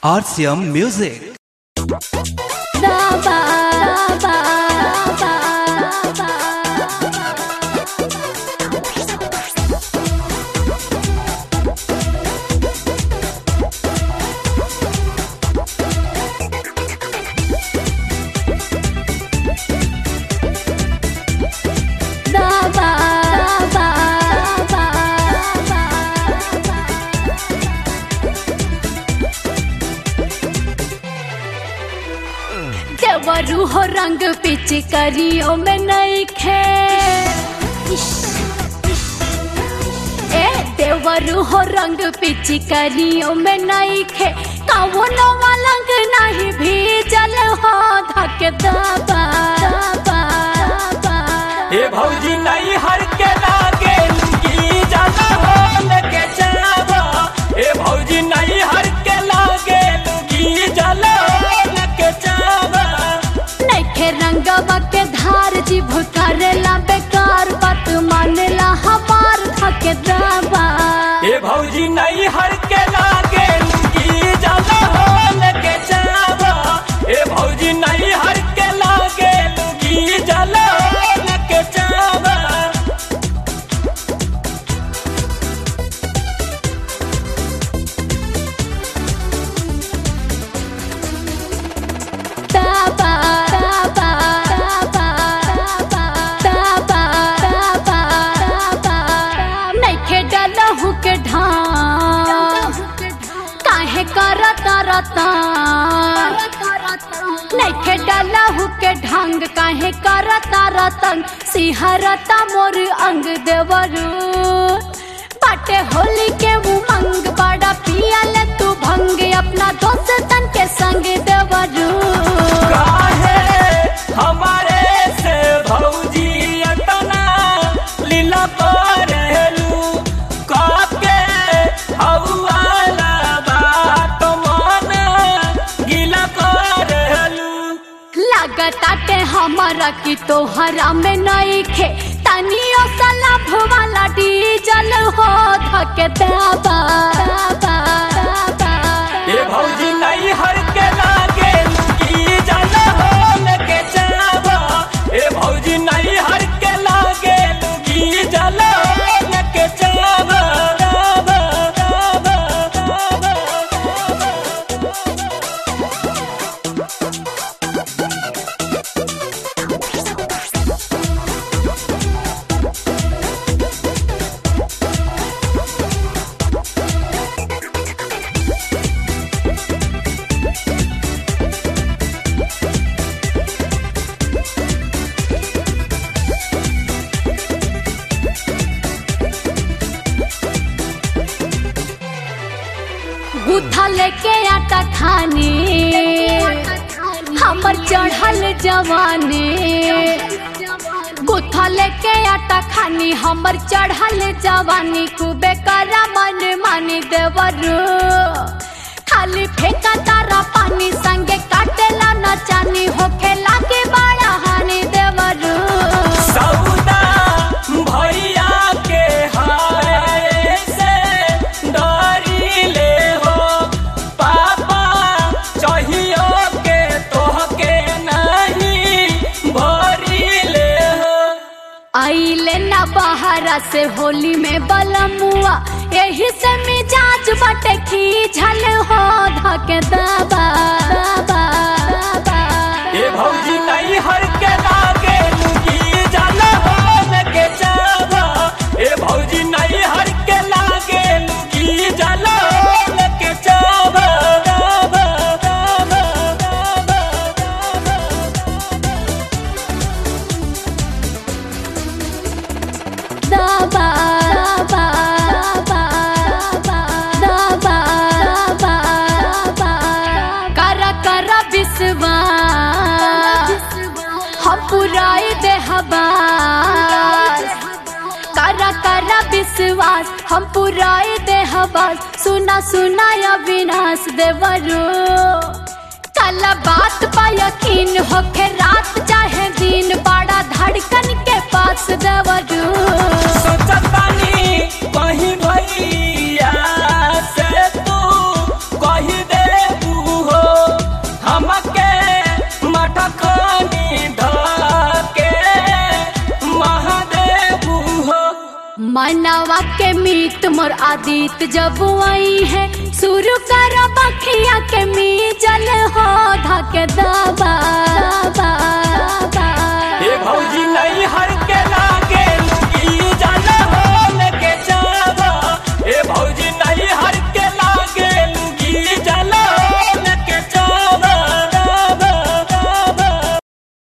RCM Music. देवरू हो रंग पिचकारियों में नहीं खे ए देवरू हो रंग पिचकारियों में नहीं खे कवनो मलंग नहीं भी जल हो धक दबा दबा दबा हे भौजी नहीं हर के लागे लुंगी जाला हो लगे जावा हे भौजी नहीं हर के लागे लुंगी जाला हो लगे जावा नैखे रंगवा के धार जीभ करेला बेकार बात मानेला हमार धक दबा हे भौजी नहीं हर के लागे लुंगी जाला हो लगे जावा हे भौजी नहीं हर के लागे लुंगी जाला हो लगे जावा दबा दबा दबा दबा दबा दबा दबा नैखे डलहु के ढांग काहे करत रता नैखे डलहु के ढंग काहे करत रतन सिहरता मोर अंग देवरू बाटे होली के उमंग बड़ा पियल तू भंग अपना दोस्तन के संग देवरू काहे हमारे से भौजी अतना लीला करेलू काके हवाला बात मन गीला करेलू लागताटे हमारा की तोहरा में नहीं खे तनियो सलाभ वाला डीजल हो धके दबा दबा दबा ये भौजी नहीं हर के लागे लुकी जाला हो लगे जावा ये भौजी नहीं हर के लागे लुकी जाला हो लगे जावा जावा जावा जावा गुथा लेके आटा खाने हमर चढ़ल जवानी गुथा लेके आटा खानी हमर चढ़ल जवानी खूबे करा मन मानी देवरू खाली फेंका तारा पानी संगे काटेला न चानी होखे लागे बड़ा हानि देवरू सौदा भैया के हाय से डरी ले हो पापा चाहियो के तोहके नहीं भरी ले हो आइले ना बहारा से होली में बलमुआ यही से मिजाज बटे खींचल हो धके दबा दबा दबा ये भौजी नहीं हर के लागे लुगी जाला हो लगे जावा ये भौजी नहीं हर के लागे लुगी जाला हो लगे जावा जावा जावा जावा दबा दबा दबा दबा दबा दबा कर कर विश्वास हम पुराई दे हबास कर कर विश्वास हम पुराई दे हबास सुना सुना या विनाश देवरू कल बात पा यकीन होके रात चाहे दिन बड़ा धड़कन के पास देवरू सोचतानी कहीं भैया से तू कही दे मानवा के मीत मोर आदित जब आई है शुरू कर बखिया के मी जल हो धके दबा